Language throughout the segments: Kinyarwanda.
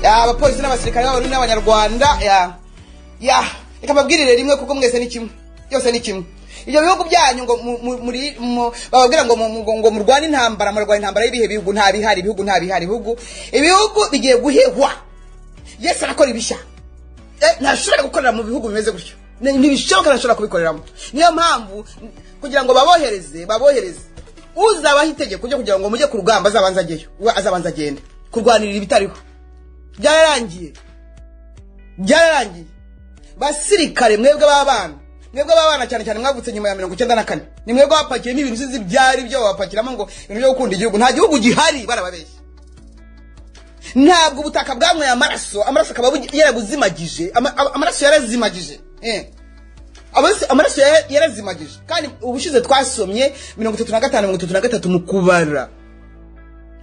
abapolisi n'abasirikare b'abarundi n'abanyarwanda ya ya reka mbabwirire rimwe kuko mwese ni kimwe byose ni kimwe ibyo bihugu byanyu ngo mu- mu- muri mu- bababwira ngo mu- mu- ngo murwane intambara murarwane intambara y'ibihe bihugu nta bihari ibihugu nta bihari ibihugu ibihugu bigiye guhehwa yesu arakora ibishya Eh, ntashobora gukorera mu bihugu bimeze gutyo Ni- ntibishoboka ntashobora kubikoreramo niyo mpamvu n- kugira ngo babohereze babohereze uzabaho itegeko ryo kugira ngo mujye ku rugamba azabanza ajyeyo we azabanza agende kurwanirira ibitariho byararangiye byararangiye basirikare mwebwe b'abana mwebwe b'abana cyane cyane mwavutse nyuma ya mirongo icyenda na kane ni mwebwe bapakiyemo ibintu usizi byari byo babapakiramo ngo ibintu byo gukunda igihugu nta gihugu gihari barababeshya ntabwo ubutaka bwanyweye amaraso amaraso akaba bugi- yarabuzimagije ama- ama- amaraso yarazimagije eh. Amaraso- amaraso yara- yarazimagije kandi ubushize twasomye mirongo itatu na gatanu mirongo itatu na gatatu mu kubara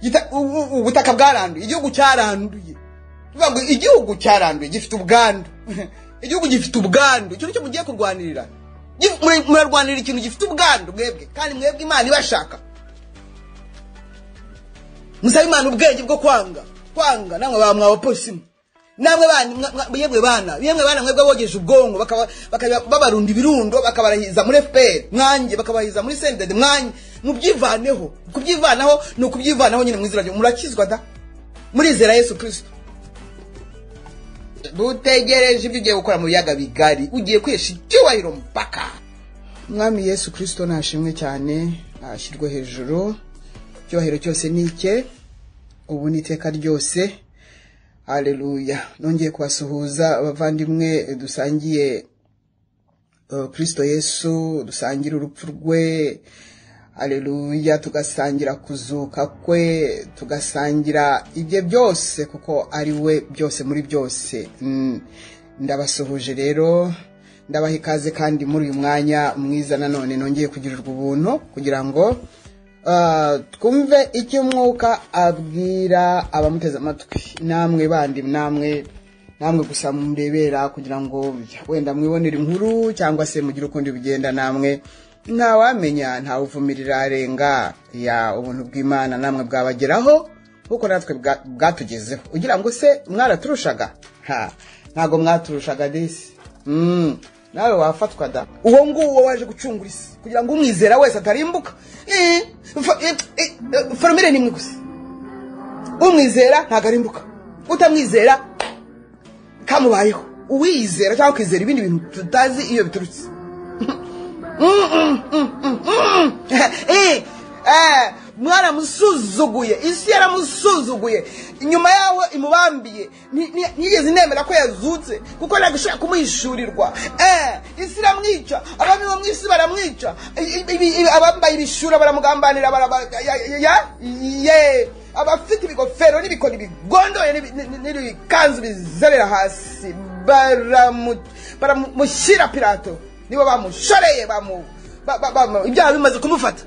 Gita- u- u- ubutaka bwaranduye igihugu cyaranduye bivuga ngo igihugu cyaranduye gifite ubwandu igihugu gifite ubwandu icyo ni cyo mugiye kurwanirira Gif- muri- murarwanirira ikintu gifite ubwandu mwebwe kandi mwebwe imana ibashaka musabe imana ubwenge bwo kwanga kwanga namwe ba mwabapolisimu namwe bana- mwa- mwa- yemwe bana yemwe bana mwebwe bogeje ubwonko bakaba- bakaba- babarunda ibirundo bakabarahiza muri fpr mwanjye bakabahiza muri sendede mwanjye mubyivaneho kubyivanaho ni ukubyivanaho nyine mwizira ryo murakizwa da murizera yesu kristo dutegereje ibyo ugiye gukora mu biyaga bigari ugiye kwihesha icyubahiro mpaka umwami yesu kristo nashimwe cyane ashyirwe hejuru icyubahiro cyose ni icye ubu ni iteka ryose aleluya nongeye kubasuhuza abavandimwe dusangiye eh, kristo yesu dusangira urupfu rwe aleluya tugasangira kuzuka kwe tugasangira ibye byose kuko ari we byose muri byose Mm, ndabasuhuje rero ndabaha ikaze kandi muri uyu mwanya mwiza nanone nongeye kugirirwa ubuntu kugira ngo ah, twumve icyo umwuka abwira abamuteze amatwi namwe bandi namwe namwe gusa murebera kugira ngo wenda mwibonere inkuru cyangwa se mugire ukundi bigenda namwe ntawamenya ntawuvumirira arenga ya ubuntu bw'imana namwe bwabageraho kuko natwe bwa- bwatugezeho ugira ngo se mwaraturushaga ha ntabwo mwaturushaga disi Mm, nawe wafatwa da uwo nguwo waje gucungura isi kugira ngo umwizera wese atarimbuka Eh, fa- eh, eh, eh, formire nimwe gusa umwizera ntabwo arimbuka utamwizera kamubayeho uwiyizera cyangwa ukizera ibindi bintu tutazi iyo biturutse Mm, mm, mm, mm, mm. Eh, eh, mwaramusuzuguye isi yaramusuzuguye inyuma yaho imubambiye Nti- nti- ntiyigeze inemera ko yazutse kuko ntabwo ishobora kumuhishurirwa Eh, isi iramwica abami bo mu isi baramwica I- i- ibi- ibi- abambaye ibishura baramugambanira baraba- ya- ya- ya- ye. abafite ibigofero n'ibikoni bigondoye n'ibi- n'i- n'ibikanzu bizerera hasi baramu- baramushyira pilato nibo bamushoreye bamu ba- ba- bamu- ibyaha bimaze kumufata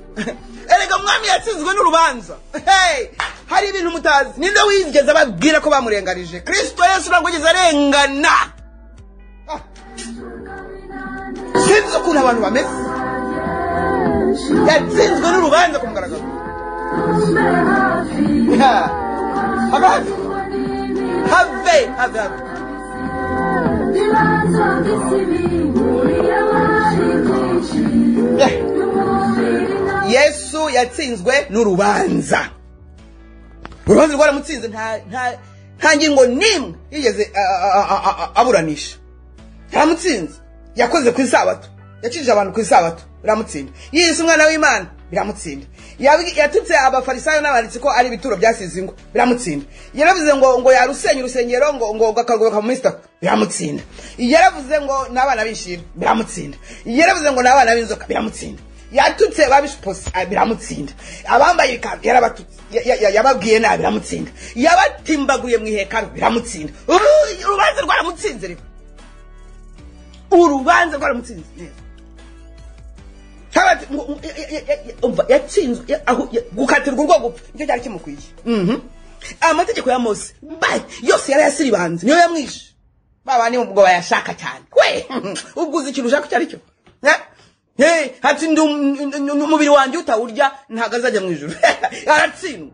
erega umwami yatsinzwe n'urubanza Hey! hari ibintu mutazi ninde wigeze ababwira ko bamurenganije kristo yesu ntabwo yigeze arengana Ah! sinzi ukuntu abantu bameze yatsinzwe n'urubanza ku mugaragaro Yeah. Have have. Have have have. Yeah. yesu yatsinzwe n'urubanza urubanza rwaramutsinze nta- nta- nta ngingo n'imwe yigeze a- a- a- a- aburanisha yaramutsinze yakoze ku isabato yakijije abantu ku isabato biramutsinda yiyise umwana w'imana biramutsinda Yabwi- yatutse abafarisayo n'abanditsi ko ari ibituro byasize ingo biramutsinda yaravuze ngo ngo yarusenya urusengero ngo ngo ngo akarugoboka mu minsi itatu biramutsinda yaravuze ngo n'abana b'inshira biramutsinda yaravuze ngo n'abana b'inzoka biramutsinda yatutse babishiposi biramutsinda abambaye ibikanzu yarabatutse Ya- ya- ya- yababwiye nabi biramutsinda yabatimbaguye mu ihekaro biramutsinda Uru- urubanza rwaramutsinze rero urubanza rwaramutsinze neza Habati- ngo- ngo- ya- ya- ya- ya- umva, yatsinzwe ya- aho- ya- gukatirwa urwo gupfa nicyo cyari kimukwiye Mhm. amategeko ya mose mbaye yose yari yasiribanze niyo yamwishe babandi ubwo bayashaka cyane we ubwo uzi ikintu ushaka icyo ari cyo Eh? Eh, ati ndi um- n- n- umubiri wanjye utawurya ntabwo azajya mu ijuru aratsindwa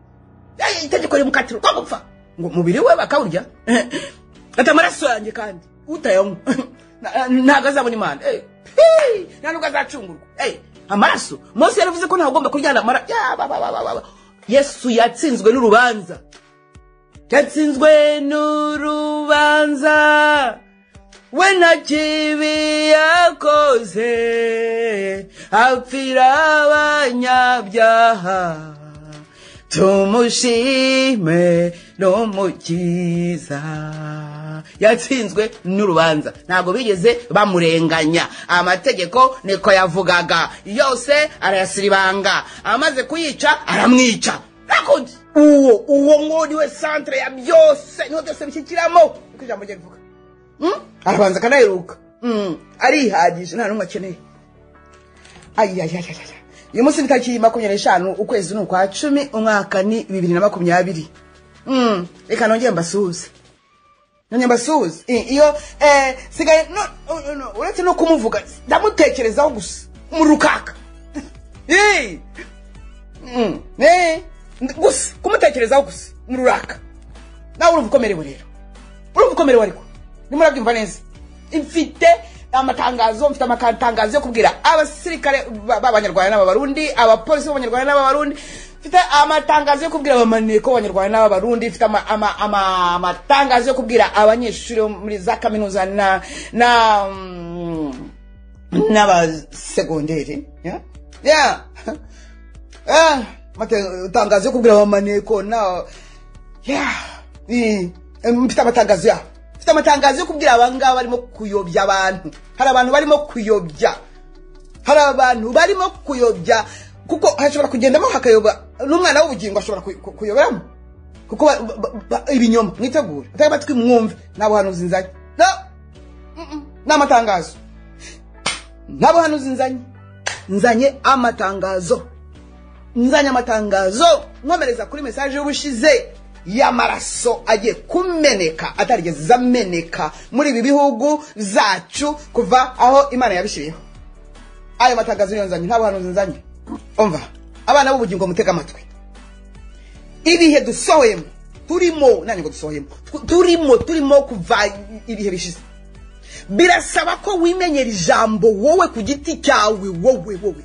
Eh, itegeko rimukatira urwo gupfa ngo umubiri we bakawurya ati amaraso yanjye kandi utayanywa na- ntabwo azabona imana Eh, hey, nta nubwo azacungurwa Eh, amaraso mose yaravuze ko ntawe ugomba kuryana amaraso yesu yatsinzwe n'urubanza yatsinzwe n'urubanza we nta kibi yakoze apfira abanyabyaha tumushime n'umukiza yatsinzwe n'urubanza ntabwo bigeze bamurenganya amategeko niko yavugaga yose arayasiribanga amaze kuyica aramwica Ariko uwo uwo ngo niwe santere ya byose niho byose bishyikiramo niko ijambo rye rivuga Mm? arabanza akanaheruka Mm, arihagije nta n'umwe akeneye ayayayaya uyu munsi ni tariki makumyabiri n'eshanu ukwezi ni ukwa cumi umwaka ni bibiri na makumyabiri Mm, reka nongere mbasuhuze nongere mbasuhuze I- iyo eh, sigaye no- no- no, uretse no kumuvuga ndamutekerezaho gusa mu rukaka Eh, mm, eh, nd- gusa kumutekerezaho gusa mu ruraka nawe urumva ukomerewe rero urumva ukomerewe ariko ndimo urabyumva neza mfite amatangazo mfite amatangazo yo kubwira abasirikare ba- b'abanyarwanda n'ababarundi abapolisi b'abanyarwanda n'ababarundi mfite amatangazo yo kubwira abamaneko b'abanyarwanda n'ababarundi mfite ama- ama- ama- amatangazo yo kubwira abanyeshuri bo muri za kaminuza na na mm, n'abasegonderi ya ya Ah, mate- tangazo yo kubwira abamaneko na Yeah. Eh, mfite amatangazo yabo mfite amatangazo yo kubwira abangaba barimo kuyobya abantu hari abantu barimo kuyobya hari abantu barimo kuyobya kuko hashobora kugendamo hakayoba n'umwana w'ubugingo ashobora kuy- ku- kuyoberamo kuko ba- ba- ba- ibinyoma mwitegure mutege amatwi mwumve nta buhanuzi nzanye no Mm-mm. ni amatangazo nta buhanuzi nzanye nzanye amatangazo nzanye amatangazo nkomereza kuri mesaje y'ubushize y'amaraso agiye kumeneka atarigeze ameneka muri ibi bihugu zacu kuva aho imana yabishyiriyeho ayo matangazo niyo nzanye nta buhanuzi nzanye umva abana b'ubugingo mutega amatwi ibihe dusohoyemo turimo nanjye ngo dusohoyemo tu- turimo turimo kuva ibihe bishize birasaba ko wimenyera ijambo wowe ku giti cyawe wowe wowe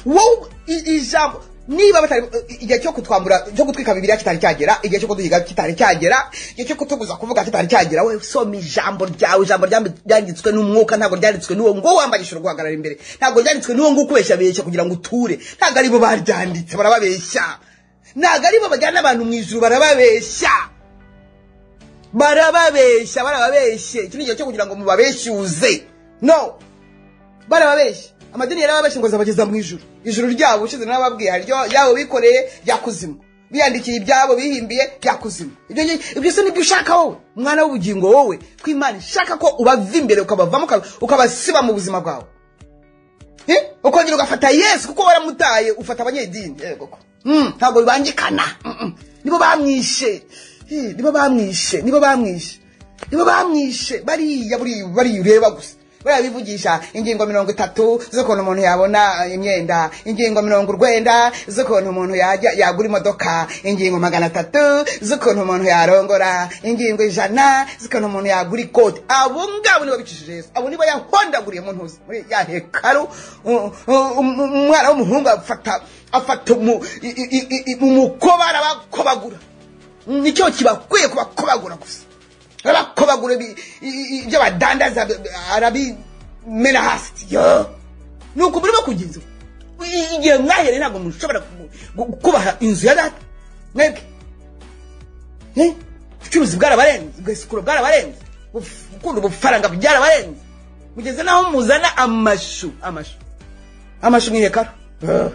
wowe i- ijambo niba batari igihe cyo kutwambura cyo kutwika bibiliya kitari cyagera igihe cyo kuduhiga kitari cyagera igihe cyo kutuguza kuvuga kitari cyagera we soma ijambo ryawe ijambo ryambi- ryanditswe n'umwuka ntabwo ryanditswe n'uwo ngo wambagishura guhagarara imbere ntabwo ryanditswe n'uwo ngo ukubeshya besha kugira ngo uture ntabwo aribo baryanditse barababeshya ntabwo aribo bajyana abantu mu ijuru barababeshya barababeshya barababeshye iki ni igihe cyo kugira ngo mubabeshyuze no barababeshya amadini yarababeshya ngo azabageza mu ijuru ijuru ryabo ushize n'ababwiye hari iryo- ryabo bikoreye rya kuzimu biyandikiye ibyabo bihimbiye rya kuzimu ibyo ngi- ibyo se nibyo ushaka wowe mwana w'ubugingo wowe ko imana ishaka ko ubava imbere ukabavamo uka- ukabasiba mu buzima bwawe Eh? ukongera ugafata yesu kuko waramutaye ufata abanyedini yego ko Mm, ntabwo bibangikana Mm, mm. nibo bamwishe Eh, nibo bamwishe nibo bamwishe nibo bamwishe bariya buriya bariya ureba gusa bariya bivugisha ingingo mirongo itatu z'ukuntu umuntu yabona eh, imyenda ingingo mirongo urwenda z'ukuntu umuntu yajya yagura imodoka ingingo magana atatu z'ukuntu umuntu yarongora ingingo ijana z'ukuntu umuntu yagura ikoti abo ngabo nibo bicishije yesu abo nibo yahondaguriye mu ntuzi muri ya hekaru u- u- um- umwana w'umuhungu afata afata umu- i- i- i- i- umukoba arabakobagura nicyo kibakwiye kubakobagura gusa arabakobagura ibi- i- i- ibyo badandaza bi- bi- arabimena hasi yo ni uku murimo kugenza ubu. I- igihe mwahereye ntabwo mushobora ku- gu- kubaha inzu ya data mwebwe Eh? ubucuruzi bwarabarenze ugasukura bwarabarenze Uf- gukunda ubufaranga byarabarenze mugeze naho muzana amashu amashu amashu mu ihekaru Eh.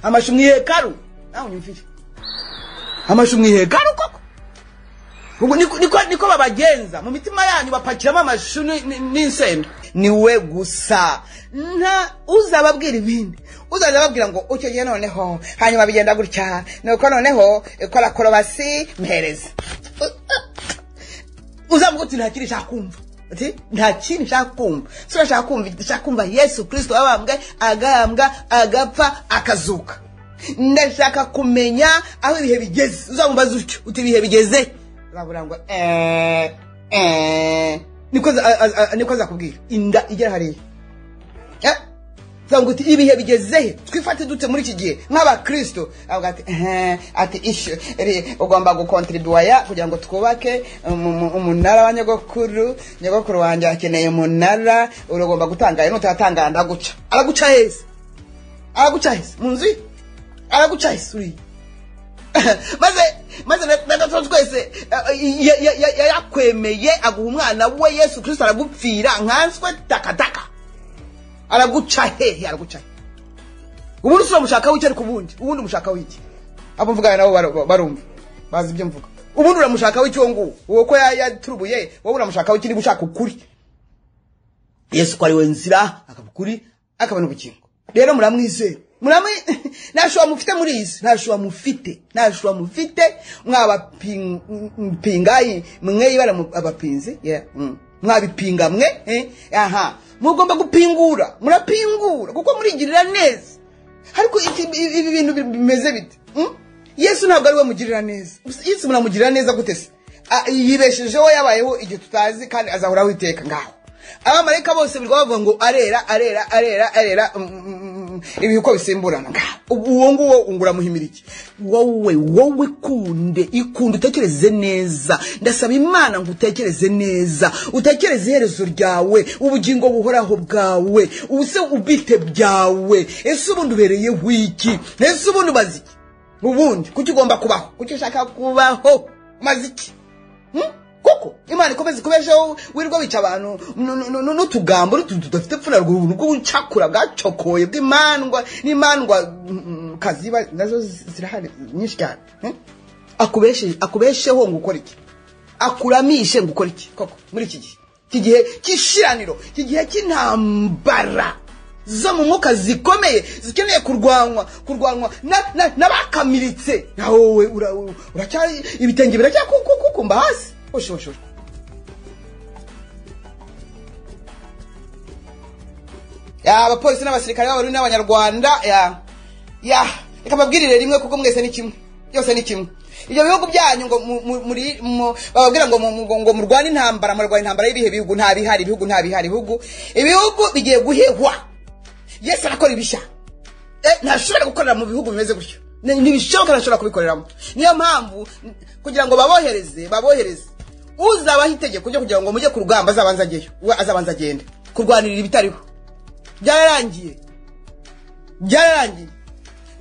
amashu mu ihekaru nawe unyumvire amashu mu ihekaru koko ubwo niko niko- niko babagenza mu mitima yanyu bapakiramo amashu ni- ni- n'insenda ni we gusa nta uzababwira ibindi uzaza ababwira ngo ucyo gihe noneho hanyuma bigenda gutya nuko noneho ikora korobasi mpereza uzavuga uti nta kintu nshaka kumva uti nta kintu nshaka kumva si urashaka kumva nshaka kumva yesu kirisito abambwe agambwa agapfa akazuka ndashaka kumenya aho ibihe bigeze uzamubaza utyo uti ibihe bigeze urabura ngo eee eee niko za- a- a- a- niko azakubwira inda igera hariya Eh? uzavuga uti ibihe bigeze he twifate dute muri iki gihe nk'abakristo avuga ati "Ehe, ati ishu ri- ugomba gukontribuwaya kugira ngo twubake umu- umu- umunara wa nyogokuru nyogokuru wanjye akeneye umunara uragomba gutangaya nutatangaya ndaguca araguca heza araguca heza mu nzu ye araguca heza uriya maze maze na- na gatatu twese eh, ya- ya- ya- ya- yakwemeye aguha umwana we yesu kristo aragupfira nkanswe takataka araguca hehe araguca hehe ubundi turamushaka w'iki ariko ubundi ubundi umushaka w'iki abo mvugana nabo bar- barumva bazi ibyo mvuga ubundi uramushaka w'iki wo nguwo uwo ko ya- yaturubuye wowe uramushaka w'iki niba ushaka ukuri yesu ko ari we nzira akaba ukuri akabona ubugingo rero muramwizera muramwi nta shuwa mufite muri iyi si nta shuwa mufite nta shuwa mufite mwabapingayi mwe ibara mu- abapinzi yeah, mm. mwabipinga mwe eh, aha mugomba gupingura murapingura kuko murigirira neza ariko iki- ibi ibi bintu bi- bimeze bite mm? yesu ntabwo ari we mugirira neza yesu muramugirira neza gute se Ah, yibeshejeho yabayeho igihe tutazi kandi azahoraho iteka ngaho abamarayika bose birirwa bavuga ngo arera arera arera arera mm, mm, mm, ibihe uko bisimburana ngaho Ubu- uwo nguwo unguramuhimira iki wowe wowe kunde ikunde utekereze neza ndasaba imana ngo utekereze neza utekereze iherezo ryawe ubugingo buhoraho bwawe ubuse ubite byawe ese ubundi ubereye wiki ese ubundi umaze iki ubundi kuki ugomba kubaho kuki ushaka kubaho umaze iki Hmm? kuko imana ikomeza ikomejeho wirirwa wica abantu nu- nu- nu- n'utugambo n'utuntu tudafite pfuna rw'ubuntu bw'ubucakura bwacokoye bw'imandwa n'imandwa mm, kazi ba- nazo zirahari nyinshi cyane Hmm? Akubeshe- akubesheho ngo ukore iki akuramishe ngo ukore iki koko muri iki gihe iki gihe cy'ishiraniro iki gihe cy'intambara zo mu mwuka zikomeye zikeneye kurwanwa kurwanwa na- na- n'abakamiritse na wowe ura- ura- uracyari ibitenge biracyakukumba hasi oshoshoro abapolisi n'abasirikare b'abarundi n'abanyarwanda ya ya reka mbabwirire rimwe kuko mwese ni kimwe byose ni kimwe ibyo bihugu byanyu ngo mu- mu- muri- mu- bababwira ngo mu- mu- ngo- ngo murwane intambara murwane intambara y'ibihe bihugu nta bihari ibihugu nta bihari ibihugu ibihugu bigiye guhehwa yesu arakora ibishya Eh, ntashobora gukorera mu bihugu bimeze gutyo Ni- ntibishoboka ntashobora kubikoreramo niyo mpamvu n- kugira ngo babohereze babohereze uzabaho itegeko ryo kugira ngo mujye ku rugamba azabanza ajyeyo we azabanza agende kurwanirira ibitariho byararangiye byararangiye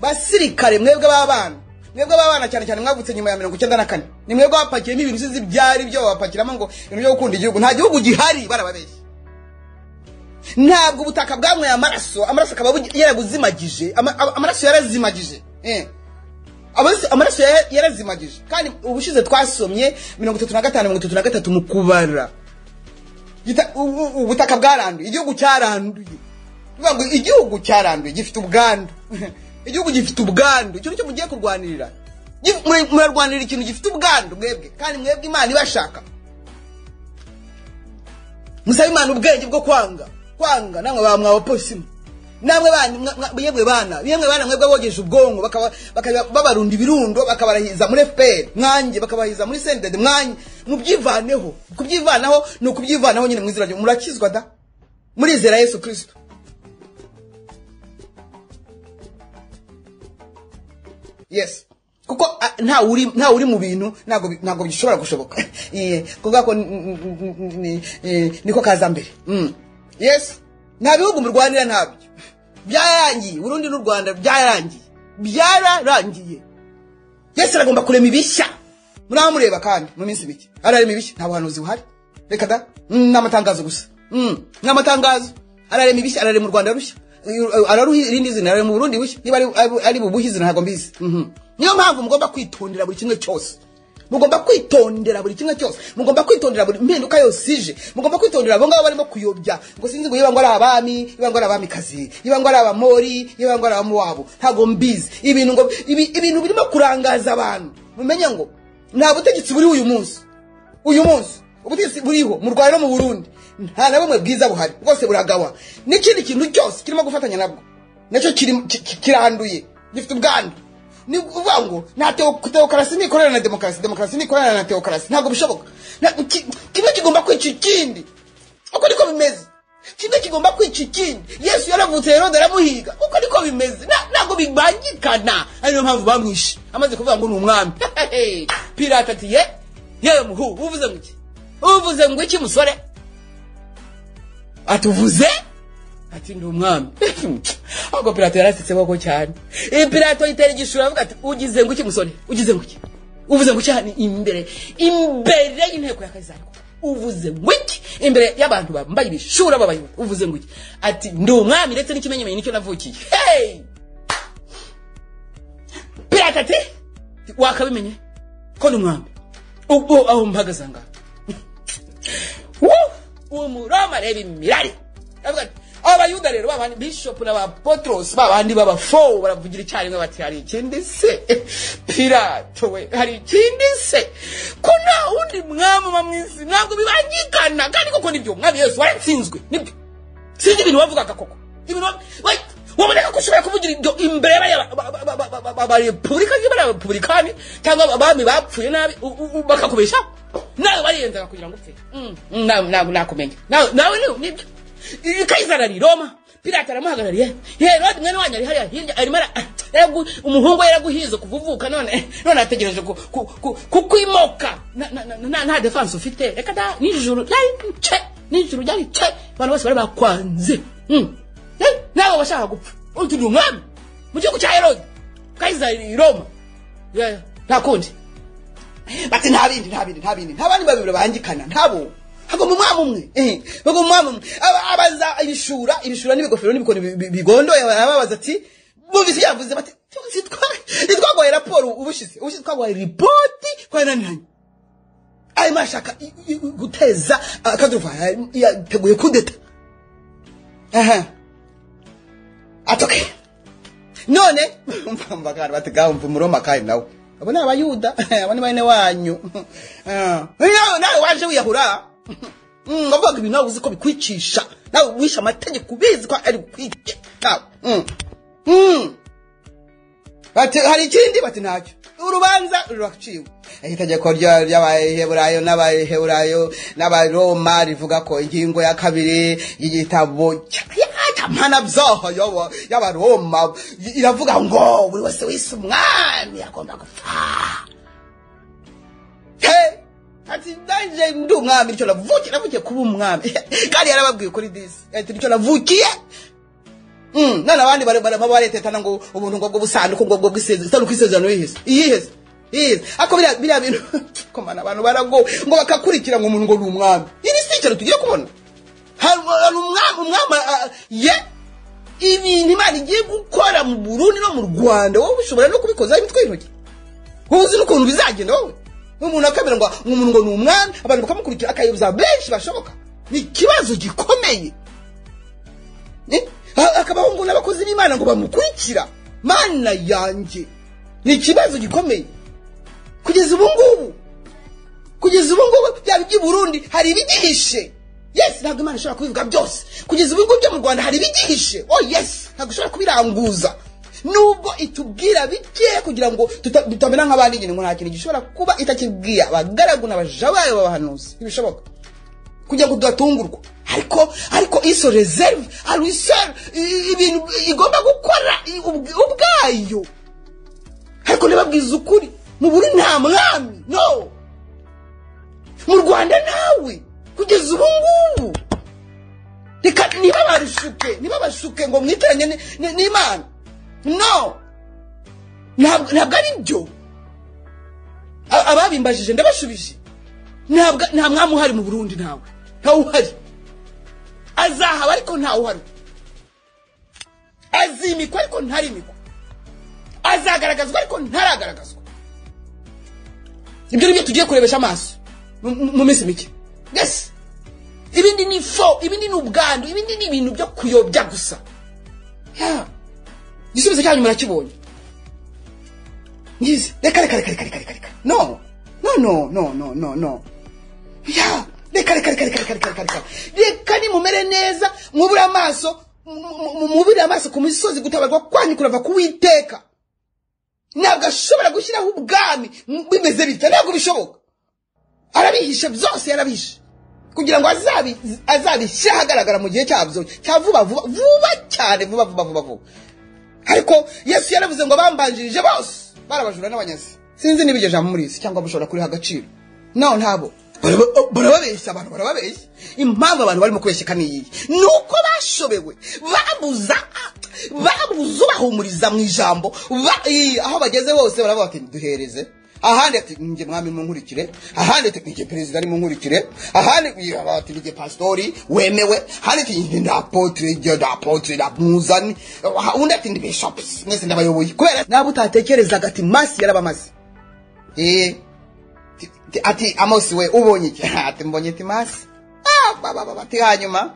basirikare mwebwe b'abana mwebwe b'abana cyane cyane mwavutse nyuma ya mirongo icyenda na kane ni mwebwe bapakiyemo ibintu usizi byari byo babapakiramo ngo ibintu byo gukunda igihugu nta gihugu gihari barababeshya ntabwo ubutaka bwanyweye amaraso amaraso akaba bugi- yarabuzimagije ama- ama- amaraso yarazimagije Eh. Amaraso- amaraso yara- yarazimagije kandi ubushize twasomye mirongo itatu na gatanu mirongo itatu na gatatu mu kubara Gita- u- u- ubutaka bwaranduye igihugu cyaranduye bivuga ngo igihugu cyaranduye gifite ubwandu igihugu gifite ubwandu ikintu cyo mugiye kurwanirira Gi- mure- murarwanirira ikintu gifite ubwandu mwebwe kandi mwebwe imana ibashaka musabe imana ubwenge bwo kwanga kwanga namwe ba mwabapolisi mwe namwe bana mwa- mwa- yemwe bana yemwe bana mwebwe bogeje ubwonko bakaba- bakaba- babarunda ibirundo bakabarahiza muri fpr mwanjye bakabahiza muri sendede mwanjye mubyivaneho kubyivanaho ni ukubyivanaho nyine mu izina ryo murakizwa da murizera yesu kirisito yes kuko ah, nta uri nta uri mu bintu ntabwo bi- ntabwo bishobora gushoboka Eh, kubwa ko n- n- n- n- ni- eh, niko kaza mbere Mm. yes nta bihugu murwanira ntabyo byararangiye urundi n'u rwanda byararangiye byararangiye yesu aragomba kurema ibishya muraho mureba kandi mu minsi mike ararema ibishya nta buhanuzi buhari reka da Mm, ni amatangazo gusa Mm, ni amatangazo ararema ibishya ararema u rwanda rushya Uyu- uyu- araruha irindi zina ararema uburundi bushya niba ari- ari- ari bubuhe izina ntabwo mbizi Mhm. niyo mpamvu mugomba kwitondera buri kimwe cyose mugomba kwitondera buri kimwe cyose mugomba kwitondera buri mpinduka yose ije mugomba kwitondera abo ngabo barimo kuyobya ngo sinzi ngo niba ngo ari abami niba ngo ari abamikazi niba ngo ari abamori niba ngo ari abamuwabo ntabwo mbizi ibintu ngo ibi, ibintu birimo kurangaza abantu mumenye ngo nta butegetsi buri uyu munsi uyu munsi ubutegetsi buriho mu rwanda no mu burundi nta na bumwe bwiza buhari bwose buragawa n'ikindi kintu cyose kirimo gufatanya nabwo nacyo kiri- ki- ki- kiranduye gifite ubwandu ni ukuvuga ngo nta teo- teokarasi nikorana na demokarasi demokarasi nikorana na teokarasi ntabwo bishoboka Na- ki- kimwe kigomba kwica ikindi uko niko bimeze kimwe kigomba kwica ikindi yesu yaravutse herode aramuhiga uko niko bimeze Na- ntabwo bibangikana ari niyo mpamvu bamwishe amaze kuvuga ngo ni umwami pirata ati ye yewe muhu uvuze ngo iki uvuze ngo iki musore atuvuze ati ndi umwami ahubwo pirato yarasetse koko cyane iyi pirato yitera igishura avuga ati ugize ngo iki musore ugize ngo iki uvuze ngo iki hano imbere imbere y'inteko ya kazariko uvuze ngo iki imbere y'abantu bambaye ibishura b'abayuda uvuze ngo iki ati ndi umwami ndetse n'ikimenyemenye nicyo navukiye hey! pirato ati wakabimenye ko ni umwami ubwo aho mpagaze aha ngaha umuroma reba imirari Aravuga ati, abayuda rero babandi bishop n'abapotros babandi b'abafowu baravugira icyarimwe bati hari ikindi se pirato we hari ikindi se ko nta wundi mwami uba mwisi ntabwo bibangikana kandi koko nibyo umwami yesu waratsinzwe nibyo sinzi ibintu wavugaga koko ibintu wa- wa- waboneka ko ushobora kuvugira ibyo imbere y'abarepubulika y'abarepublikani cyangwa abami bapfuye nabi u- u- u- bakakubeshaho nawe bariyenzaga kugira ngo upfe Mm, nawe- nawe nakumenya nawe nawe ni- nibyo I- kayisari ari i roma pirata aramuhagarariye herode mwene wanyu ari hariya hirya arimo ara- yaragu- umuhungu we yaraguhize kuvuvuka none none ategereje ku- ku- ku- kukwimoka Na- na- na- na- nta defanse ufite reka da nijoro ryari ce nijoro ryari ce abantu bose bari bakwanze Mm. Eh, nawe washaka gupfa uti ndi umwami mu gihugu cya herode kayisari i roma Yeah, yeah. nta kundi bati nta bindi nta bindi nta bindi nta bandi babiri bangikana ntabo hagomba umwami umwe eh, hagomba umwami umwe Aba- abaza ibishura ibishura n'ibigofero n'ibikoni bi- bi- bigondoye ababaza ati bumvise yavuze bati "Tuzi twa- ntitwaguhaye raporo ubushize ubushize twaguhaye ripoti kwa naniranye arimo arashaka i- i- i- guteza akaduruvayo yateguye kudeta aha atoke none mpamvakana batigamva umuroma kandi nawe abo ni abayuda abo ni bene wanyu Ah. Nawe- nawe waje wiyahura Mm, wavugaga ibintu nawe uzi ko bikwicisha nawe wishe amategeko ubizi ko ari bukwica nawe Mm. Mm. bati hari ikindi bati ntacyo urubanza ruraciwe itegeko rya- ry'abaheburayo n'abaheburayo n'abaroma rivuga ko ingingo ya kabiri y'igitabo cyamanabyaha y'abaroma iravuga ngo buri wese wise umwami agomba gupfa He! ati naje ndi umwami nicyo navukiye navukiye kuba umwami kandi yarababwiye kuri disi ati nicyo navukiye Mm, none abandi bare- bare- baretetana ngo ubuntu ngo bw'ubusanduku ngo bw'isanduku isezerano yihese iyihese iyihese ako biriya biriya bintu komana abantu barago ngo bakakurikira ngo umuntu ngo ni umwami iri si ikintu tugiye kubona hari hari umwami umwami ah, ye ibintu imana igiye gukora mu burundi no mu rwanda wowe ushobora no kubikozaho imitwe y'intoki wowe uzi n'ukuntu bizagenda wowe umuntu akamera ngo umuntu ngo ni umwami abantu bakamukurikira akayoboza benshi bashoboka ni ikibazo gikomeye Eh? Ha- hakabaho ngo n'abakozi b'imana ngo bamukurikira mana yanjye ni ikibazo gikomeye kugeza ubu ngubu kugeza ubu ngubu byaba iby'i burundi hari ibigihishe yesi ntabwo imana ishobora kubivuga byose kugeza ubu ngubu byo mu rwanda hari ibigihishe oh yesi ntabwo ishobora kubiranguza nubwo itubwira bike kugira ngo tuta- tutamera nk'abandi nyine ngo nta kintu gishobora kuba itakibwiye abagaragu n'abaja bayo b'abahanuzi ntibishoboka kugira ngo tudatungurwa ariko ariko iso reserve ari isere ibintu igomba gukora i- ubw- ubwayo ariko ntibabwize ukuri mu buri nta mwami no mu rwanda nawe kugeza ubu ngubu reka ntibabarushuke ntibabashuke ngo mwitiranye ni- ni- n'imana no ntabwo ntabwo ari byo A- ababimbajije ndabashubije ntabwo nta mwami uhari mu burundi ntawe ntawe uhari azahaba ariko ntawe uhari azimikwa ariko ntarimikwa azagaragazwa ariko ntaragaragazwa ibyo ni byo tugiye kurebesha amaso mu- mu mu minsi mike yes ibindi ni fo ibindi ni ubwandu ibindi ni ibintu byo kuyobya gusa Ya. igisubizo cyanyu murakibonye ngizi reka reka reka reka reka reka reka no no no no no no no ya reka reka reka reka reka reka reka reka reka nimumere neza mwubure amaso mu- mu- mu- mwubure amaso ku misozi gutabarwa kwanyu kurava ku witeka ntabwo ashobora gushyiraho ubwami bimeze bityo ntabwo bishoboka arabihishe byose yarabihishe kugira ngo azabi- azabishyire ahagaragara mu gihe cyabyo cya vuba vuba vuba cyane vuba vuba vuba vuba ariko yesu yaravuze ngo bambanjirije bose barabajura n'abanyazi sinzi niba iryo jambo murizi cyangwa mushobora kuriha agaciro no ntabo Baraba- barababeshya abantu barababeshya impamvu abantu barimo kubeshyeka ni iyi ni uko bashobewe babuza babuze ubahumuriza mu ijambo ba- i- aho bageze hose baravuga bati duhereze ahandi ati ninjye mwami munkurikire ahandi ati ninjye perezida ari munkurikire ahandi i- ati ninjye pasitori wemewe ahandi ati ninjye ndapotre ninjye ndapotre ndamuzani Ah, undi ati ndi bishopusi mwese ndabayoboye kubera nabo utatekerezaga ati masi yarabamaze eh Ti- ti- ati amosi we ubonye iki ati mbonye timasi Ah, ba, ba, ba, ba, ti hanyuma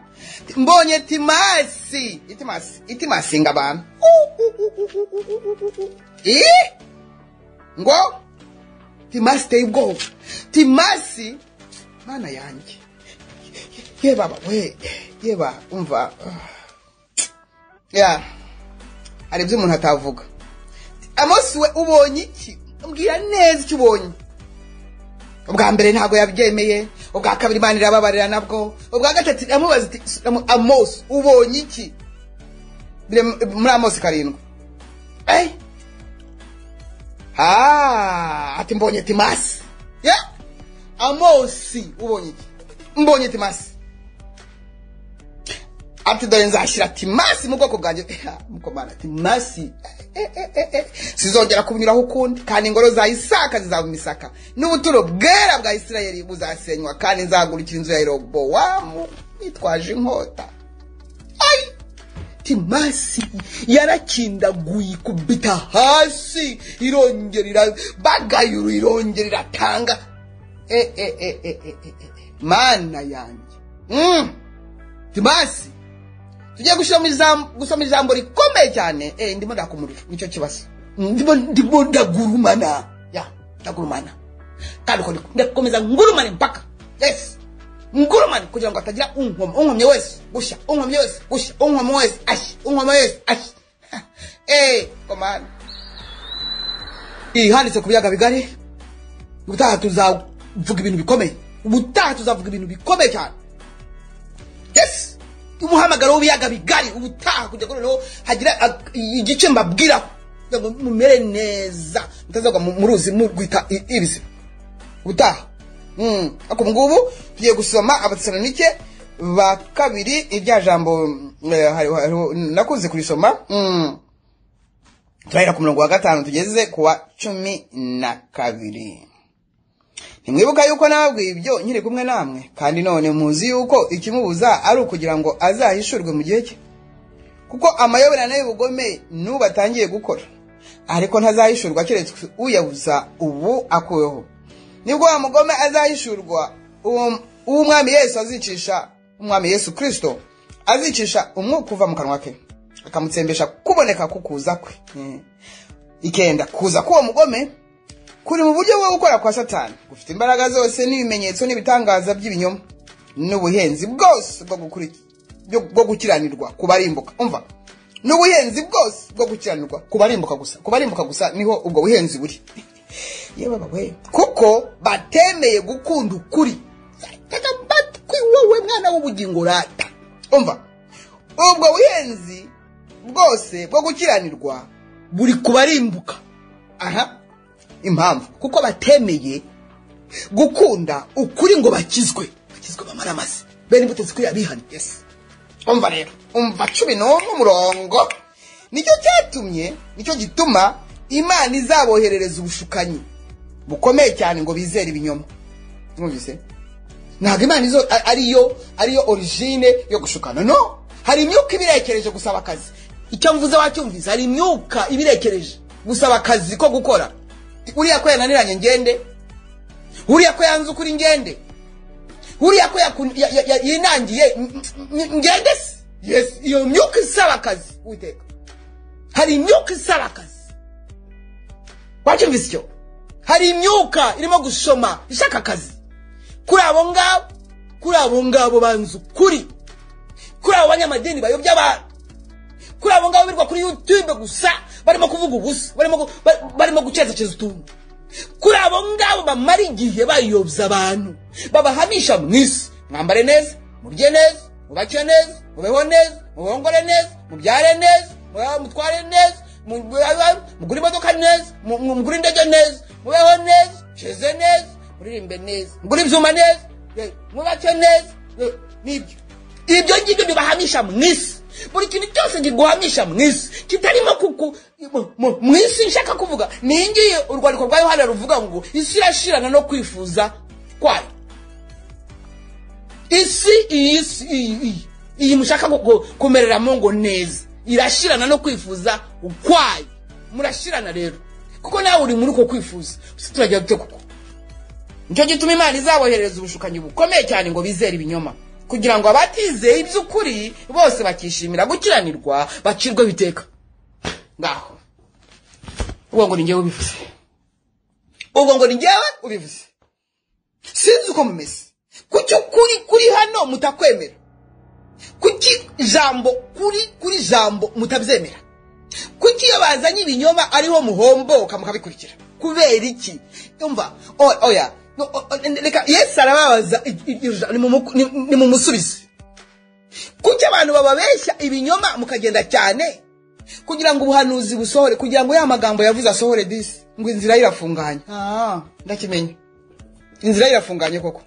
Ti- mbonye timasi itimasi itimasi ngo abantu Ih! ngo timasi iteye ubwoba timasi mwana yanjye ye baba we ye ba umva ah. ya hari ibyo umuntu atavuga amosi we ubonye iki mbwira neza icyo ubonye ubwa mbere ntabwo yabyemeye ubwa kabiri imana irababarira nabwo ubwa gatatu iramubaza iti "Amo- amosi ubonye iki Biri muri amosi karindwi Eh? Ah, ati mbonye timasi ya amosi ubonye iki mbonye timasi ati dore nzashyira timasi mu bwoko bwanjye Eh, mukomana timasi Eh, eh, eh, eh. sizongera kunyuraho ukundi kandi ingoro za isaka zizaba imisaka n'ubuturo bwera bwa isirayeli buzasenywa kandi nzagurikira inzu ya yerobowamu nitwaje inkota Ai! timasi yarakindaguye ikubita hasi irongerera bagayuru irongerera tanga eh, eh, eh, eh, eh, eh, eh. mana yanjye mm. timasi tugiye gushyiramo ijambo gusoma ijambo rikomeye cyane eh, ndimo ndaka umuriro nicyo kibazo ndimo ndimo ndagurumana ya ndagurumana kandi uko ndi- ndakomeza ngurumane mpaka yes ngurumane kugira ngo hatagira unkomye unkomye wese gushya unkomye wese gushya unkomye wese ashyi unkomye wese ashyi Ha, eh komana iyi handitse ku biyaga bigari ubutaha tuzavuga ibintu bikomeye ubutaha tuzavuga ibintu bikomeye cyane yes umuhamagaro w'ibiyaga bigari ubutaha kugira ngo noneho hagira ag- igice mbabwiraho kugira ngo mumere neza mutazagwa mu ruzi murwita i- ibizima ubutaha Mm. ariko ubu ngubu tugiye gusoma abatesalonike ba kabiri irya jambo eh, hari- hariho- nakunze kurisoma Mm. turahera ku murongo wa gatanu tugeze ku wa cumi na kabiri ntimwibuka yuko nababwiye ibyo nkiri kumwe namwe kandi none muzi yuko ikimubuza ari ukugira ngo azahishurwe mu gihe cye kuko amayoberane y'ubugome n'ubu atangiye gukora ariko ntazahishurwa keretse uyabuza ubu akuweho nibwo wa mugome azahishurwa uwo- uwo umwami yesu azicisha umwami yesu kirisito azicisha umwuka uva mu kanwa ke akamutsembesha kuboneka kukuza kwe Eh. ikenda kuza k'uwo mugome kuri mu buryo bwo gukora kwa satani gufite imbaraga zose n'ibimenyetso n'ibitangaza by'ibinyoma n'ubuhenzi bwose bwo gukuri- byo- bwo gukiranirwa ku barimbuka umva n'ubuhenzi bwose bwo gukiranirwa ku barimbuka gusa ku barimbuka gusa niho ubwo buhenzi buri yewe bawe kuko batemeye gukunda ukuri tega amatwi wowe mwana w'ubugingo rata umva ubwo buhenzi bwose bwo gukiranirwa buri ku barimbuka aha impamvu kuko batemeye gukunda ukuri ngo bakizwe bakizwe bamara amase bene imbuto zikwiriye abihani yes umva rero umva cumi n'umwe umurongo nicyo cyatumye nicyo gituma imana izaboherereza ubushukanyi bukomeye cyane ngo bizere ibinyoma mwumvise ntabwo imana izo a- ariyo ariyo origine yo gushukana no hari imyuka ibirekereje gusaba akazi icyo mvuze wacyumvise hari imyuka ibirekereje gusaba akazi ko gukora uriya ko yananiranye ngende uriya ko yanze ukuri ngende uriya ko yakun- ya- ya- ya- yinangiye n- n- ngende se yes iyo myuka isaba akazi witeka hari imyuka isaba akazi wacyumvise icyo hari imyuka irimo gushoma ishaka akazi kuri abo ngabo kuri abo ngabo banza ukuri kuri abo banyamadini bayobya abantu kuri abo ngabo birirwa kuri youtube gusa barimo kuvuga ubusa barimo gu- ba- barimo gucecekeza utuntu kuri abo ngabo bamara igihe bayobya abantu babahamisha mu isi mwambare neza murye neza mubake neza mubeho neza mubongore neza mubyare neza mu- mutware neza mu- mu- mugure imodoka neza mu- mu- mugure indege neza mubeho neza sheze neza muririmbe neza mugure ibyuma neza eh, mubake neza eh, nibyo ibyo ngibyo bibahamisha mu isi buri kintu cyose kiguhamisha mu isi kitarimo kuku mu- mu- mu isi nshaka kuvuga ni iyi ngiyi urwandiko rwa yohana ruvuga ngo isi irashirana no kwifuza kwayo isi iyi si iyi iyi iyi mushaka ku- ku- kumereramo ngo neza irashirana no kwifuza ukwayo murashirana rero kuko nawe uri muri uko kwifuza Gusa turagira dute kuko nicyo gituma imana izaboherereza ubushukanyi bukomeye cyane ngo bizere ibinyoma kugira ngo abatizeye iby'ukuri bose bakishimira gukiranirwa bacirweho iteka ngaho ubwo ngo ni ngewe ubivuze ubwo ngo ni ngewe ubivuze sinzi uko mumeze kuki ukuri kuri hano mutakwemera kuki ijambo kuri kuri jambo mutabyemera kuki iyo bazanye ibinyoma ariho muhomboka mukabikurikira kubera iki umva o- oya No, o- o- reka yesu arababaza i- i- iryo jambo, nimumuku- nim- nimumusubize kuki abantu bababeshya ibinyoma mukagenda cyane kugira ngo ubuhanuzi busohore kugira ngo ya magambo yavuze asohore disi ngo inzira ye irafunganye Ah, ndakimenya inzira ye irafunganye koko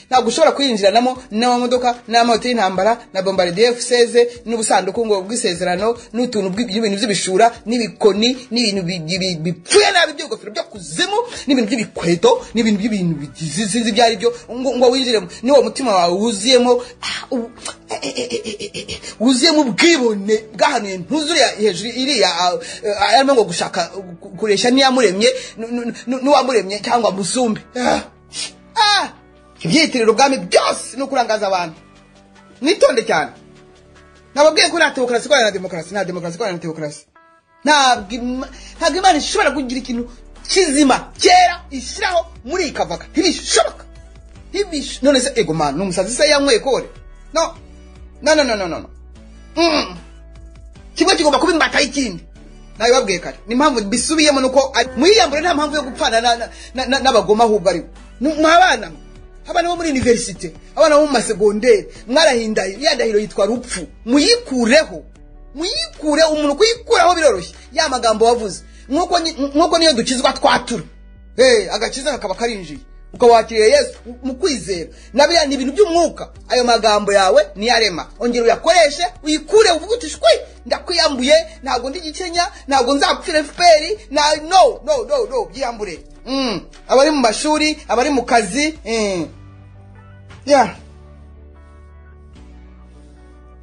ntabwo ushobora kuyinjiranamo n'amamodoka n'amamoto y'intambara na bombardier fuseze n'ubusanduku ngo bw'isezerano n'utuntu bw'i- by'ibintu by'ibishura n'ibikoni n'ibintu bi- bi- bi- bipfuye nabi by'ingofero byo kuzimu n'ibintu by'ibikweto n'ibintu by'ibintu bigizi sinzi ibyo ari byo ngo ngo winjiremo niwo mutima wawe wuzuyemo ah, u- eh, eh, eh, eh, eh, eh, wuzuyemo ubwibone bwahanuye ntuzuriya hejuru iriya ah, eh, arimo ngo gushaka gu- kuresha n'iyamuremye nu- nu- nu- n'uwamuremye cyangwa musumbe Ah, ah ibyitiriro ubwami byose ni ukurangaza abantu mwitonde cyane nababwiye ko nta demokarasi ikorana na demokarasi nta demokarasi ikorana na demokarasi ntabwo ima- ntabwo imana ishobora kugira ikintu kizima cyera ishyiraho muri iyi kavaka ntibishoboka ntibish none se ego manu ni umusazi se yanyweye kore no no no no no no no Mm. kimwe kigomba kuba imbata y'ikindi nabibabwiye kare ni impamvu bisubiyemo nuko ari- mwiyambure nta mpamvu yo gupfana na- na- na- na- n'abagoma ahubwo ari mwabana abana bo muri universite abana bo mu masegonderi mwarahindaye ya ndahiro yitwa rupfu muyikureho muyikure umuntu kuyikuraho biroroshye ya magambo wavuze nk'uko ni- nk'uko niyo dukizwa twatura Eh, agakiza kakaba karinjiye ukaba wakiriye yesu mu kwizera na biriya ni ibintu by'umwuka ayo magambo yawe niyarema ongera uyakoreshe uyikure uvuge uti shwi ndakwiyambuye ntabwo ndi gikenya ntabwo nzapfira fpr na no no no no byiyambure mm. abari mu mashuri abari mu kazi mm. yeah.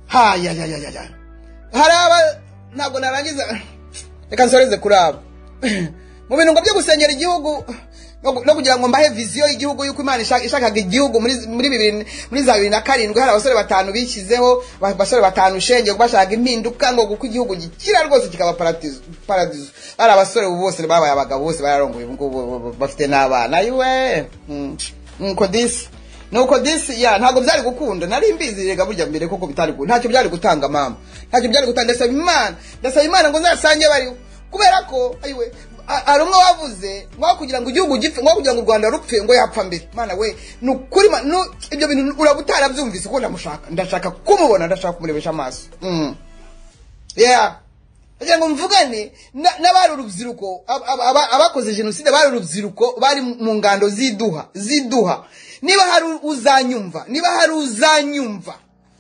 hayayayaya hari aba ntabwo narangiza reka nsoreze kuri abo mu bintu ngo byo gusengera igihugu no gu- no kugira ngo mbahe viziyo y'igihugu y'uko imana ishaka- ishakaga igihugu muri muri bibiri muri za bibiri na karindwi hari abasore batanu bishyizeho ba- basore batanu shenge bashaka impinduka ngo kuko igihugu gikira rwose kikaba paradizo paradizo hari abasore ubu bose babaye abagabo bose bararongoye ubu ngubu bu- bu- bafite n'abana ayiwe Mm. nuko disi nuko disi ya ntabwo byari gukunda nari mbizi rega burya mbere koko bitari gu- ntacyo byari gutanga mama ntacyo byari gutanga ndasaba imana ndasaba imana ngo nzasange bariho kubera ko ayiwe a- hari umwe wavuze ngo kugira ngo igihugu gipfe ngo kugira ngo u rwanda rupfe ngo yapfa mbere mana we ni ukuri ma- nu- ibyo bintu uraba utarabyumvise kuko ndamushaka ndashaka kumubona ndashaka kumurebesha amaso Mm. yeah kugira ngo mvugane na- n'abari urubyiruko ab- ab- aba- abakoze jenoside bari urubyiruko bari mu ngando z'iduha z'iduha niba hari uzanyumva niba hari uzanyumva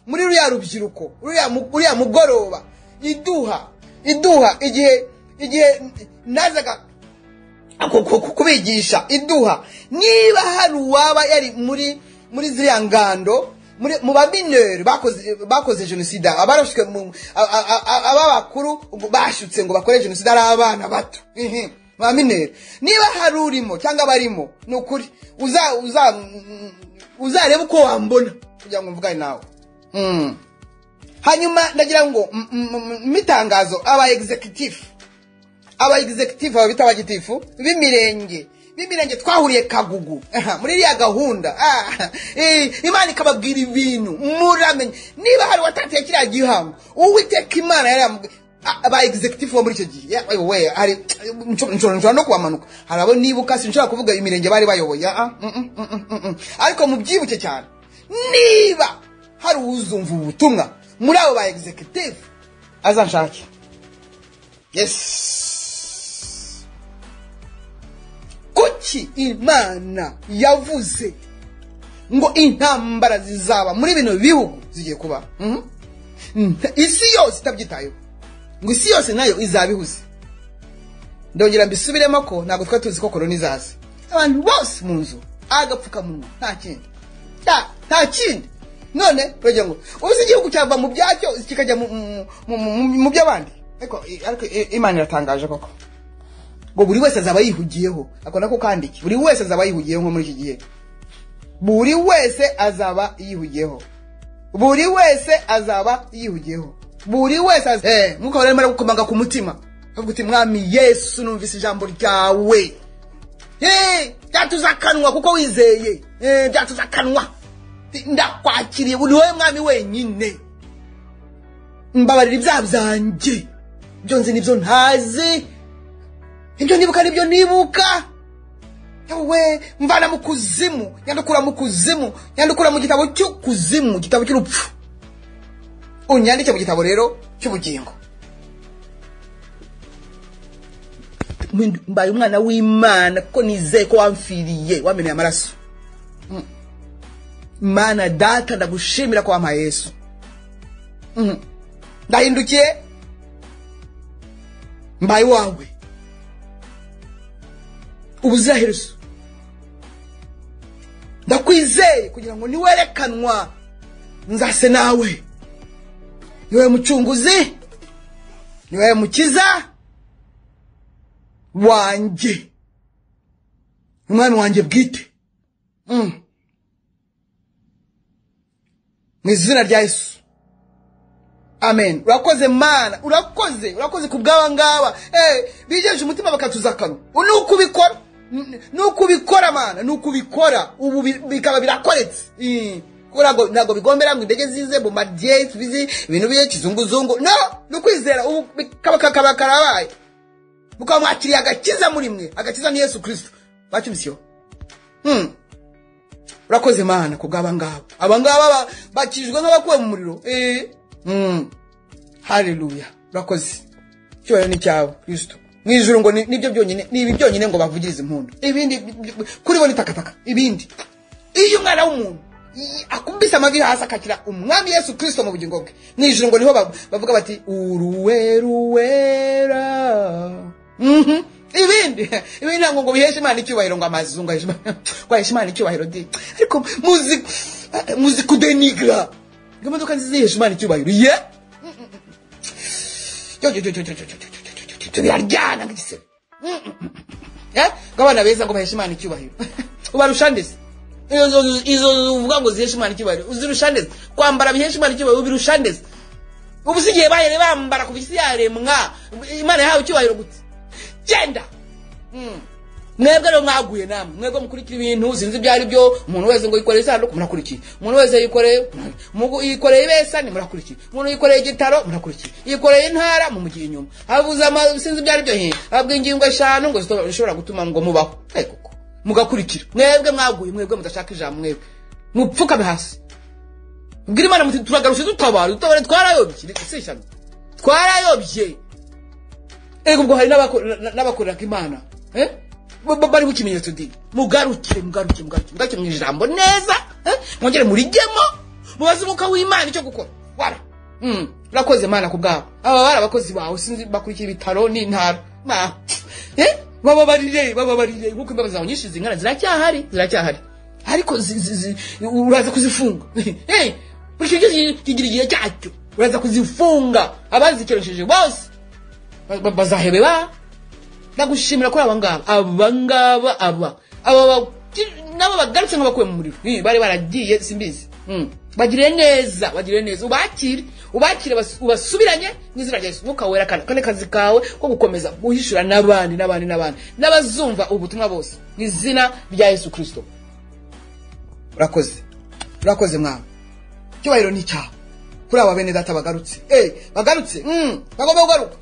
muri ruriya rubyiruko ruriya mu- ruriya mugoroba iduha iduha igihe igihe nazaga ku- ku- ku- kubigisha iduha niba hari uwaba yari muri muri ziriya ngando muri- mu bamineri bakoze bakoze jenoside abarashwe mu a- a- a- ababakuru ubwo bashutse ngo bakore jenoside ari abana bato Mhm. ba mineri niba hari urimo cyangwa abarimo ni ukuri uza uza uzareba uko wambona kugira ngo mvugane nawe Mm. hanyuma ndagira ngo m- m- m- mitangazo aba executive aba executive aba bita abagitifu b'imirenge b'imirenge twahuriye kagugu Aha, muri iriya gahunda Ah, eh, imana ikababwira ibintu muramenye niba hari watatiye kiriya gihango uwiteka imana yaramubwiye a- aba executive bo muri icyo gihe Ya, we hari nshobora nshobora no kubamanuka hari abo nibuka sinshobora kuvuga imirenge bari bayoboye ah, ah, mm, mm, mm, mm, mm. ariko mubyibuke cyane niba hari uwuzumva ubu butumwa muri abo ba executive azanshake yes kuki imana yavuze ngo intambara zizaba muri bino bihugu zigiye kuba Mhm. Mm, isi yose itabyitayeho ngo isi yose nayo izaba ihuze ndongera mbisubiremo ko ntabwo twari tuzi ko korona izaza abantu bose mu nzu agapfukamunwa nta kindi nta nta kindi none turagira ngo ubuse igihugu cyava mu byacyo kikajya mu- mu- mu- mu- mu by'abandi ariko ariko imana iratangaje koko ngo buri wese azaba yihugiyeho ako nako kandiki buri wese azaba yihugiyeho nko muri iki gihe buri wese azaba yihugiyeho buri wese azaba yihugiyeho buri wese az- Eh, mwuka wera arimo gukomanga ku mutima avuga uti mwami yesu numvise ijambo ryawe Eh, byatuze akanwa kuko wizeye Eh, byatuze akanwa ndakwakiriye uri wowe mwami wenyine mbabarira ibyaha byanjye ibyo nzi nibyo ntazi ibyo nibuka nibyo nibuka yewe mvana mu kuzimu nyandukura mu kuzimu nyandukura mu gitabo cy'ukuzimu igitabo cy'urupfu unyandike mu gitabo rero cy'ubugingo Mbe- mbaye umwana w'imana kuko nizeye ko wamfiriye wameneye amaraso Mm. mana data ndagushimira ko wampaye yesu Mhm. ndahindukiye mbaye wawe ubuziraherezo ndakwizeye kugira ngo niwerekanwa nzase nawe niwe mucunguzi niwe mukiza wanjye umwana wanjye bwite Mm. mu izina rya yesu amen urakoze mana urakoze urakoze ku bw'aba ngaba Eh, bigejeje umutima bakatuza akanwa ni uko ubikora N- ni uko ubikora mana ni uko ubikora ubu bi- bikaba birakoretse Mm. Kuko ntabwo ntabwo bigombera ngo indege zize bombardier tubizi ibintu biye kizunguzungu no ni ukwizera ubu bikaba kakaba karabaye mukaba mwakiriye agakiza muri mwe agakiza ni yesu kirisito bacyumvisiyeho Hmm. urakoze mana ku bw'aba ngaba aba ngaba ba- bakijwe nk'abakuwe mu muriro Eh. Mm. haleluya urakoze icyubahiro ni cyawe kristo mu ijuru ngo ni- nibyo byonyine ni ibi byonyine ngo bavugirize impundu ibindi bi- bi- kuri bo ni takataka ibindi iyo umwana w'umuntu i- akubise amavi hasi akakira umwami yesu kristo mu bugingo bwe mu ijuru ngo niho bav- bavuga bati uruwe ruwera Mhm. ibindi ibindi ntabwo ngo biheshe imana icyubahiro ngo amazungu aheshe Imana- ngo aheshe imana icyubahiro di ariko muzi muzi kudenigra ngo imodoka nziza iheshe imana icyubahiro ye biraryana nk'igisebe ngo abana beza ngo baheshe imana icyubahiro ubarusha ndetse izo uvuga ngo ziheshe imana icyubahiro uzirusha ndetse kwambara bihesha imana icyubahiro ubirusha ndetse ubu si igihe bahere bambara kuva isi yaremwa imana yahawe icyubahiro gute genda mwebwe rero mwaguye namwe mwebwe mukurikira ibintu sinzi ibyo ari byo umuntu wese ngo yikoreye isanduku murakurikiye umuntu wese yikoreye mugu- yikoreye ibesani murakurikiye umuntu yikoreye igitaro murakurikiye yikoreye intara mumugira inyuma avuze ama- sinzi ibyo ari byo he abwa ingingo eshanu ngo zito- zishobora gutuma ngo mubaho Eh, koko mugakurikira mwebwe mwaguye mwebwe mudashaka ijambo mwebwe mupfukame hasi ubwira imana muti turagarushe dutabara dutabare twarayobye si ishyano twarayobye ego ubwo hari n'abakor- na- n'abakoreraga imana eh? Ba- ba- bari bukimenyetso di mugarukire mugarukire mugarukire mugarukire mu ijambo neza eh? mwongere murigemo mubaze umwuka w'imana icyo gukora wara Mm. urakoze mana ku bwabo aba bari abakozi bawe sinzi bakurikira ibitaro n'intara Ma. Eh? bababarire bababarire nkuko imbabazi zawe nyinshi zingana ziracyahari ziracyahari ariko zi- zi- zi- uraza kuzifunga Eh, buri kintu cyose kigira igihe cyacyo uraza kuzifunga abazikeresheje bose ba- ba- bazahebeba ndagushimira kuri aba ngaba aba ngaba aba aba baki- nabo bagarutse nk'abakuwe mu muriro Ih, bari baragiye simbizi Mm. bagire neza bagire neza ubakire ubakire bas- ubasubiranye mu izina rya yesu mwuka wera kane kane kazi kawe ko gukomeza guhishura n'abandi n'abandi n'abandi n'abazumva ubutumwa bose mu izina rya yesu kirisito urakoze urakoze mwana icyubahiro ni icyawe kuri aba bene data bagarutse eh bagarutse mm bagomba kugaruka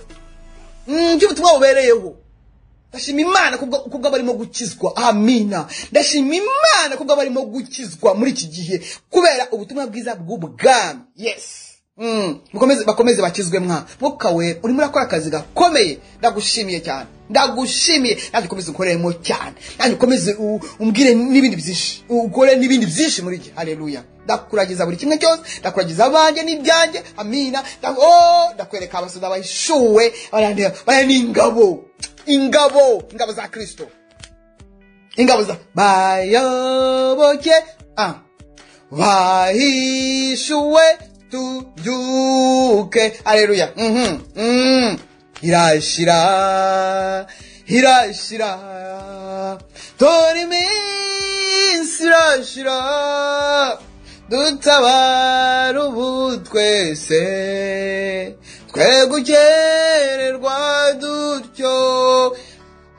mm cyo butumwa bubereyeho ndashima imana kubwo kubwo barimo gukizwa amina ndashima imana kubwo barimo gukizwa muri iki gihe kubera ubutumwa bwiza bw'ubwami yes Mm, mukomeze bakomeze bakizwe mwa mwuka we urimo urakora akazi gakomeye ndagushimiye cyane ndagushimiye nanjye ukomeze ukoreremo cyane nanjye ukomeze u- umbwire n'ibindi byinshi ukore n'ibindi byinshi muri gihe haleluya ndakuragiza buri kimwe cyose ndakuragiza abanjye n'ibyanjye amina nda- oh, ndakwereka abasuda bahishuwe abariya bariya ni ingabo ingabo ingabo za kristo ingabo za bayoboke ah. bahishuwe tubyuke aleluya Mhm, mm. irashira irashira tora iminsi irashira dutabara ubu twese twe gukererwa dutyo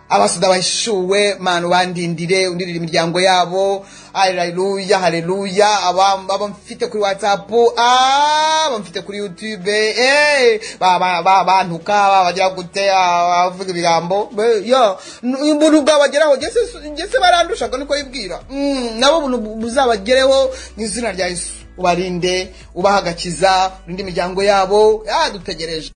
abasuda bahishuwe manu bandindire undirire imiryango yabo haleluya haleluya abamba mfite kuri whatsapp aba mfite kuri youtube eh, ba- ba- ba- bantuka ba- bagira gute ah, bavuga ibigambo be- yo n- ubuntu bwabageraho jye si- jye se barandusha ngo niko yibwira Mm, nabo ubuntu bu- buzabagereho mu izina rya yesu ubarinde ubaha agakiza urinde imiryango yabo Ah, dutegereje